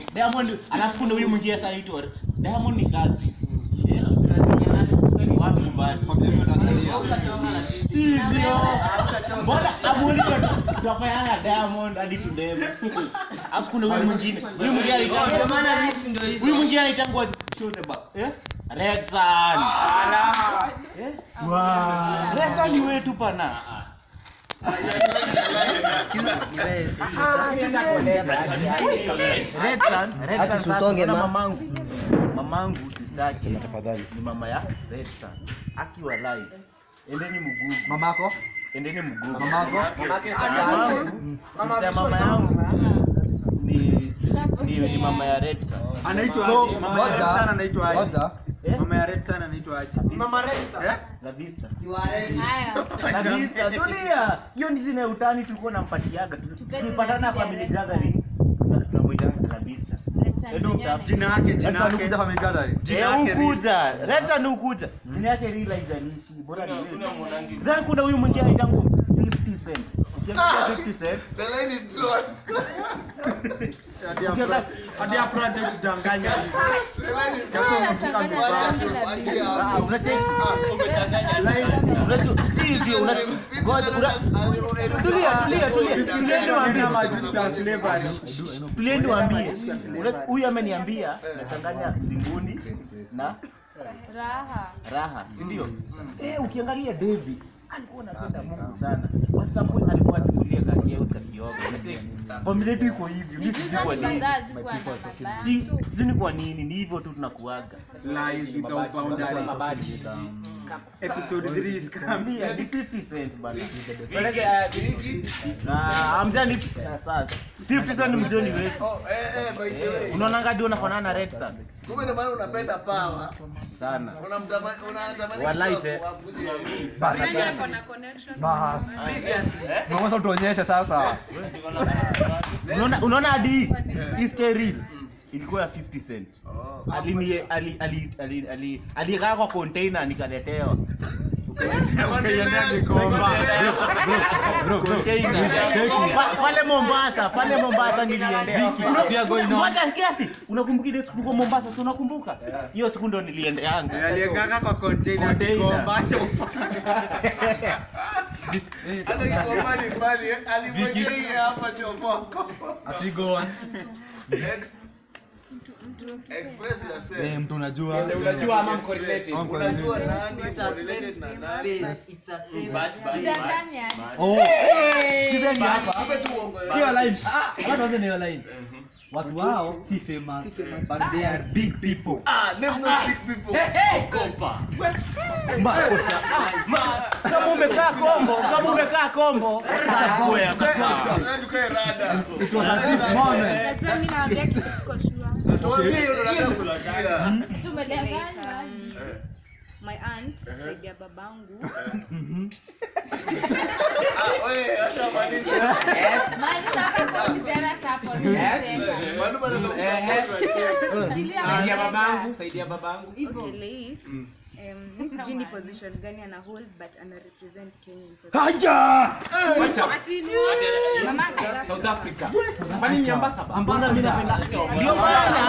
Diamond alafu kuna huyu mwingine sasa anaitwa Diamond ni kazi. Wapi nyumbani? Si ndio? Mbona amuoni tutafanya Diamond hadi tudeme. Alafu kuna huyu mwingine. Huyu mwingine anaitwa Huyu mwingine anaitangwa chote ba. Eh? Red Sun. Eh? Wow. Red Sun ni wetu pana. Red Sun, Red Ati Sun sasa tusonge kuna ma- mamangu. Mamangu sister yake Sema tafadhali. ni mama ya Red Sun. Akiwa live. Endeni mgugu. mamako Endeni mgugu. mamako Sister ya mama yangu ni ni, ni mama ya Red Sun. anaitwa So, aje? Mama ya Red ngoja, Sun anaitwa aje? ngoja Eh? Mama ya Red Sun anaitwa aje? Eh? La Vista. Haya. La Vista. Tulia. Hiyo ni zile utani tulikuwa nampatiaga. Tu- Tupe Tulipatana jina family Red Sun. gathering. Tuna- Tunamuita La Vista. Edu mta- Jina yake, jina Sasa yake. nikuja family gathering Jina Eh, yake ukuja. Red Sun ukuja. Jina yake real haijalishi. Bora ni wewe. Then kuna huyu mwingine anaitwa 50 Cent. Ukiangalia 50 Cent. Hadi Afra- hadi Afra haja kudanganya hivi. Ah, unacheki. Live. Unajua si hivyo una ngoja una tulia tulia tulia. Tulieni waambie Kama Justus Slavery. tulieni waambie. Una- Huyu ameniambia nachanganya zinguni na Raha. raha, si ndio? Eh, ukiangalia David alikuwa anapenda Mungu sana. Kwa sababu alikuwa achukulia kaki yao kakioga. Unacheki? Familia yetu iko hivi. Mimi sijui kwa Nijuza nini. kadhaa zikuwa na mabaya. Si sijui ni kwa nini, ni hivyo tu tunakuaga. Lies without boundaries. Episode 3 is coming. Ambia ni 50 cent bana. Na amjani sasa. 50 cent mjoni wetu. Unaona ngadi unafanana na Red Sun kumbe ndio maana unapenda pawa sana. unamtamani unatamani Walaite. mtu akuje Nani ako na connection? Bahas. Mwanzo utuonyeshe sasa. Unaona unaona hadi hii story ilikuwa ya 50 cent. Alini ali ali ali ali alikaa kwa container nikaletewa. Ukaiendea Gikomba. Container. Pa- Pale Mombasa, pale Mombasa niliendea. Ngoja kiasi. Unakumbuka ile siku tulikuwa Mombasa, si unakumbuka? Hiyo siku ndo niliendeanga. Aliyekaka kwa container Container. Gikomba. Acha hata Gikomba ni mbali alimwekea hii hapa chomoko Asigo. Ex- express yourself mtu unajua. unajua ama mko related unajua nani correlated na nani Tudanganye aje? Oh. Kizeni hapa. Kumbe tu uongo Sio yote. line. Ah, watu waseme hiyo line. Watu wao si famous, but they are big people. ah name those big people Makosa. Kama umekaa kombo, kama umekaa kombo, sasa wewe Sasa tukae rada It was a big moment. Najua mimi naongea kitu siko sure. tuambie hiyo ndo nataka kusikia Tumedanganywa. My aunt, saidi ya babangu. ah wewe acha malize Mali sasa kwa kijana hapo nimesema. Manu bado ndo kwa Nilia saidia mali babangu saidia babangu Okay, Leif, um, mi sijui ni position gani ana hold but ana represent Kenya in South Ati ni mama South Africa kwani ni ambassador Mbona mimi napenda ndio maana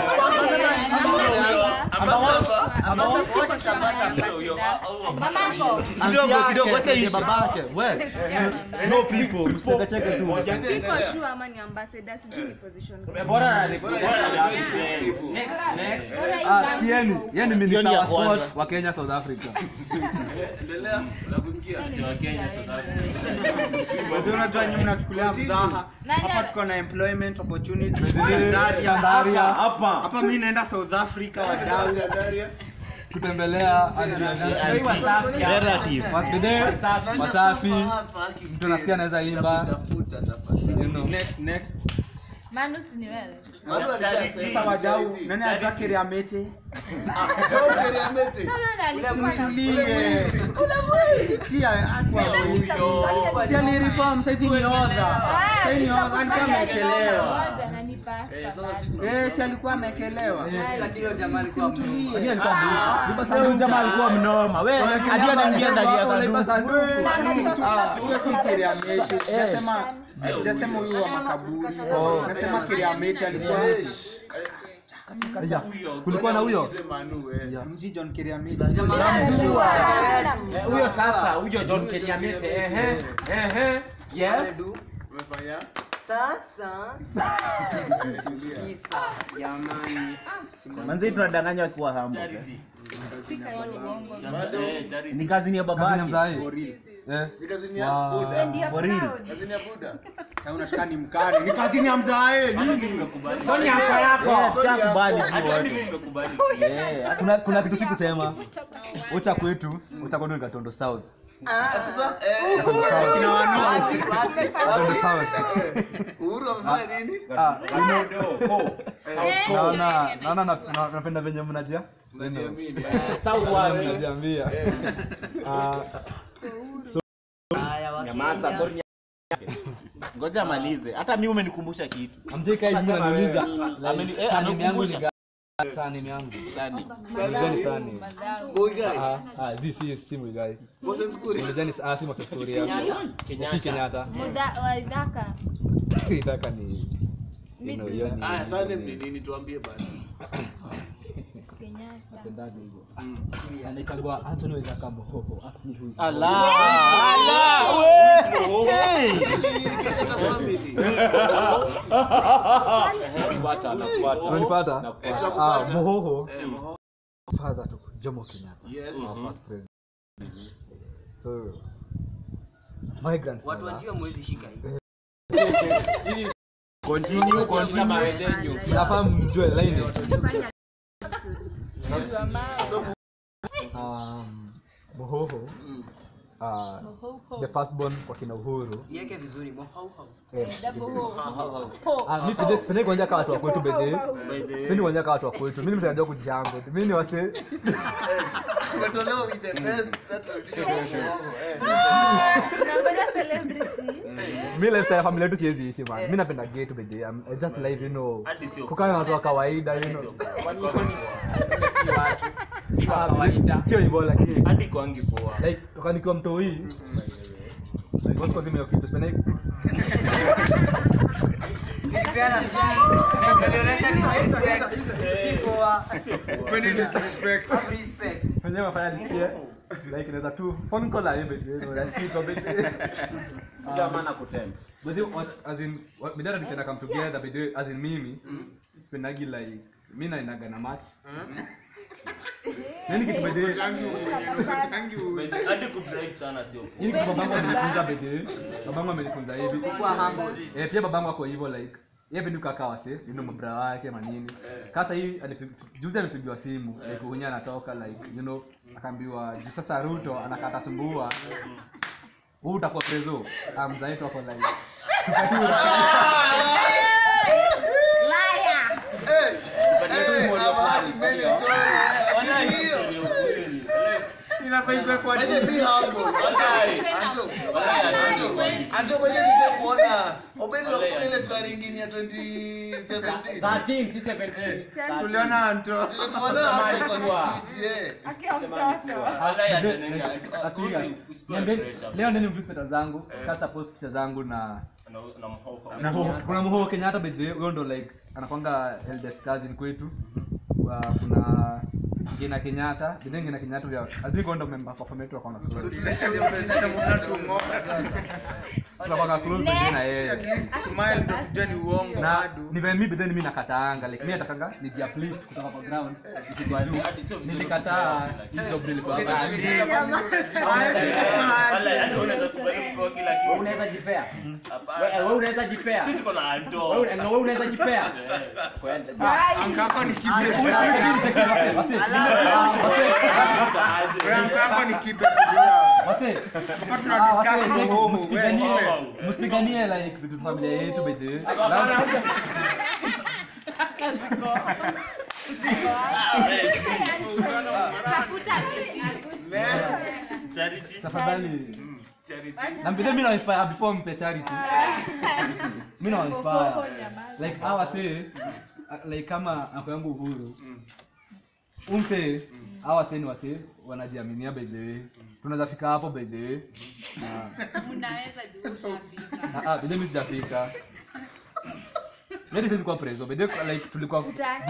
Mamako. kidogo kidogo acha Ndiye ishi. babake. We. No people. Msicheke tu. Siko sure ama ni ambassador, sijui ni position gani. bora na Bora represent ni next next Ah, si yeni. Yeni Hiyo minister ni ya wa sport kwanza. wa Kenya South Africa. endelea nakusikia Wazee unajua nyinyi mnachukulia mzaha. Nani Hapa ana- tuko na employment opportunities. Chandaria. Chandaria. Hapa. Hapa mimi naenda South Africa wadau. Chandaria. Kutembelea Relative. Wasbide, Wasafi. Mtu nasikia anaweza imba. Tafuta tafadhali. You know. Next next. Manus ni wewe. Manu alishasema. Sasa wadau, nani anajua Keriamete? Ah, Joe Keriamete. Huyo ndo alikuwa na Tulie. Pia akwa Sasa Pia ni reform sasa ni odha. Sasa ni odha alikuwa amekelewa. Moja na ni Eh, pasta. sasa si Eh, si alikuwa amekelewa. Lakini alikuwa busi. Lipa Sasa huyu jamaa alikuwa mnoma. Wewe hadi anaingia ndani ya sanduku. Ah, Huyo si Keriamete. Nasema Sijasema huyu wa makaburi. Oh. Nasema Kiriameti alikuwa Aja, kulikuwa na huyo Yeah. mji John Kiriameti. Eh, huyo sasa huyo john kenyamete ehe ehe yes Umefanya? Sasa kisa jamani. manzi tunadanganywa akiwa hambo Bado ni kazi ni ya kazini babake mzai eh ni kazini ya Wow. Buda. for real Kazini ya Buda. Sasa unataka ni mkani. Ni kazini ya mzae nini? soni yako yako yes chakubali si wote yeah kuna kuna kitu sikusema ucha kwetu ucha kwetu ni Gatondo South Sasa eh Kina wano. Gatondo South Uhuru amefanya nini? ah you know Ho. naona naona na- na- napenda venye mnajia Unajiamini. mnajiambia ah Haya nyamaza Wakenya. sorry ngoja amalize hata mimi umenikumbusha kitu amjeka hivi mimi naniuliza Ameni- eh, sani yangu ni amekumbusha. gani sani yangu sani ulizeni sani Boy guy. ah ah zi si si mwigai Moses Kuri. ulizeni ah si Moses Kuria Kenyatta. si Kenyatta wadhaka itaka ni sino hiyo ni Aya, sasa ni nini tuambie basi. napendaga hivyo anaitagwa Anthony Waithaka Mohoho ask me who is ala Mohoho. ala we hey Kenyatta family. Nakupata, nakupata. unanipata Eh, Nakupata. ah tunakupata. Mohoho Eh, Moho. father to Jomo Kenyatta Yes. our first president so my Watu grandfather wachio mwezi shika hii. continue continue nafaa mjue line um Mohoho Mm. uh, the firstborn kwa kina Uhuru Iweke vizuri mohauhau. eh, ah mimi pende sipendi kuongea kama watu wa kwetu bedhe sipendi kuongea kama watu wa kwetu mimi nimesajua kujiango mimi ni wase Tumetolewa with the best set of show. Eh. tunangoja celebrity mi lifestyle ya familia yetu siwezi ishi man mi napenda gay tu bedhe I'm I just live you know kukaa na watu wa kawaida you know Ah, sio hivyo lakini hadi kwangi poa like toka nikiwa mtoi like what's causing me kitu sipendi Nikipeana Nalionyesha ni respect. Si poa. Upendi disrespect. Have respect. penye mafanya nisikie like inaweza tu phone call ayo bedhe you know nashika bedhe jamaa na kutempt But then what as in what midara nikienda come together but then, as in mimi sipendagi like mi naendaga na match nini kitu by the way Tangi uwenye, tangi uwenye. hadi kubribe sana sio hii kitu babangu amenifunza by the way babangu amenifunza hivi Kuwa humble. eh pia babangu ako hivyo like yeye pendi kukaa wase you know mabra wake manini sasa hii alipi- juzi amepigiwa simu like unye anatoka like you know akaambiwa juu sasa Ruto anakata sumbua huu utakuwa prezo amzaetu ako like tukatura Liar. Eh, eh, I've heard many stories. Hiyo. Inafaa ikuwe kwa By the way, dini. be humble. Anto, Anto, Anto, Anto, by the way, nisha kuona Obedo kuna ile safari ingine ya 2017. 13 si 17 Tuliona Anto. Tulikuona hapo kwa kijiji, eh. Akiwa mtoto Niambie- leo ndani mtu peta zangu kasta post picha zangu na na Muhoho- kuna muhoho kenyatta by the way huyo ndo like anakwanga eldest cousin kwetu Wa- kuna ngina kenyatta bidhe ngina kenyatta ya i think huyo ndo member kwa family yetu akaona So close tuletea huyo president mnatung'oa. tunakwanga close by the na yeye At least smile ndo tujue ni uongo na bado. ni vile mimi bidhe mimi nakataanga like mimi natakanga niji uplift kutoka kwa ground nikigwa juu nilikataa hizo job nilikuwa Okay, hapa. tukisikia family unajibu. unaweza jipea wewe wewe unaweza jipea wewe na wewe unaweza jipea kwenda Anka yako ni kibe. Anka yako ni kibe tulia. Wase, Hapa tuna discuss Muhoho, wewe msipiganie kibe. msipiganie like vitu za familia yetu by the way. tafuta tafadhali Charity. na vile mimi na inspire before mpe charity mimi na inspire like hawa say uh, like kama ako yangu uhuru umse hawa wasee ni wasee wanajiaminia by the way tunaweza fika hapo by the way na Unaweza juu ushafika. Ah, ah, by the way mimi sijafika Maybe siwezi kuwa preso by the way like tulikuwa Uta-